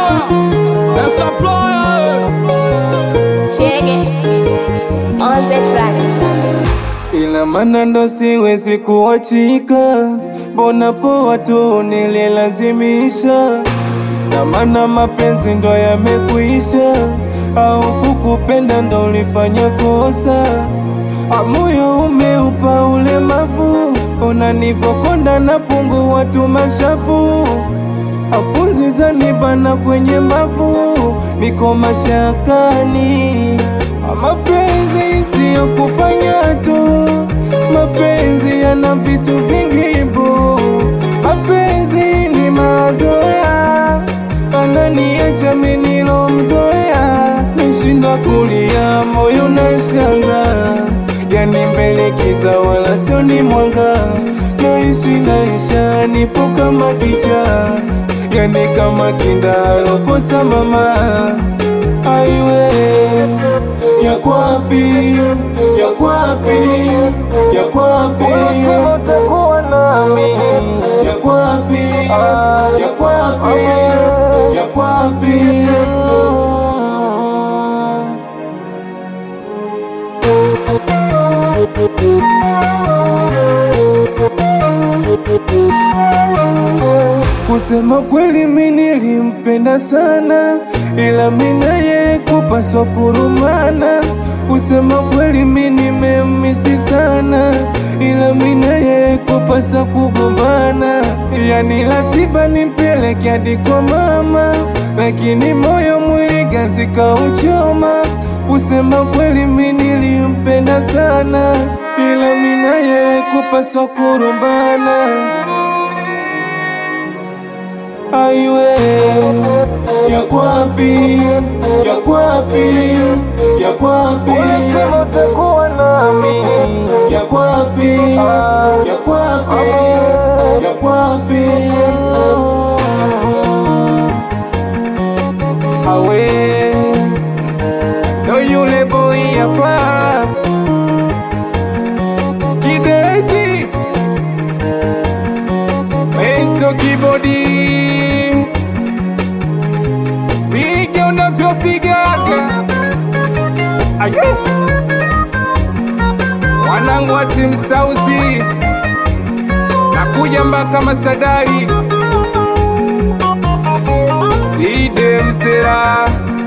supplier, the supplier. Shege on the track. ila mana ndo siwezi kuachika, mbona poa tu nililazimisha, na mana mapenzi ndo yamekuisha, au kukupenda ndo ulifanya kosa, amoyo umeupa ulemavu, unanivokonda na pungu watu mashafu apunzi zanibana kwenye mbavu, niko mashakani. Mapenzi siyo kufanya tu, mapenzi yana vitu vingi bu. Mapenzi ni mazoea, ananiacha mimi nilomzoea, nishinda kulia, moyo na shanga yani mbele kiza wala sio ni mwanga, naishi naisha, nipo kama kicha, yani kama kindalo kosa mama aiwe yakwapi yakwapi yakwapi unasema utakuwa nami yakwapi yakwapi yakwapi Kusema kweli mi nilimpenda sana, ila mi naye kupaswa kurumana. Kusema kweli mi nimemisi sana, ila mi naye kupaswa kugombana. Yani ratiba nimpeleke hadi kwa mama, lakini moyo mwili ganzi kauchoma. Kusema kweli mi nilimpenda sana, ila mi naye kupaswa kurumbana aiwe yakwapi yakwapi yakwapi unasema utakuwa nami yakwapi yakwapi yakwapi awe ndo yule boy hapa kidezi mento kibodi piga unavyopigaga aye wanangu wa timu sauzi nakuja mpaka masadari side msera